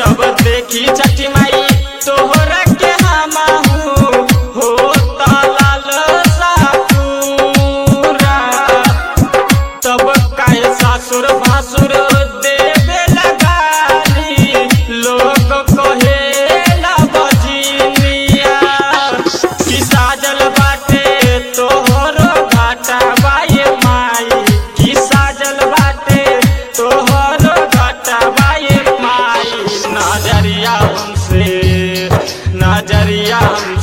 जब देखी छठी माई तोहरा के हमाहू हो लाल सापुरा तब काहे सासुर भासुर देवे लगाली लोग कहेला बजिनिया कि साजल बाटे तोहरो घाटा बाये माई कि साजल बाटे तोहरो घाटा बाये माई नजरिया हमसे नजरिया हम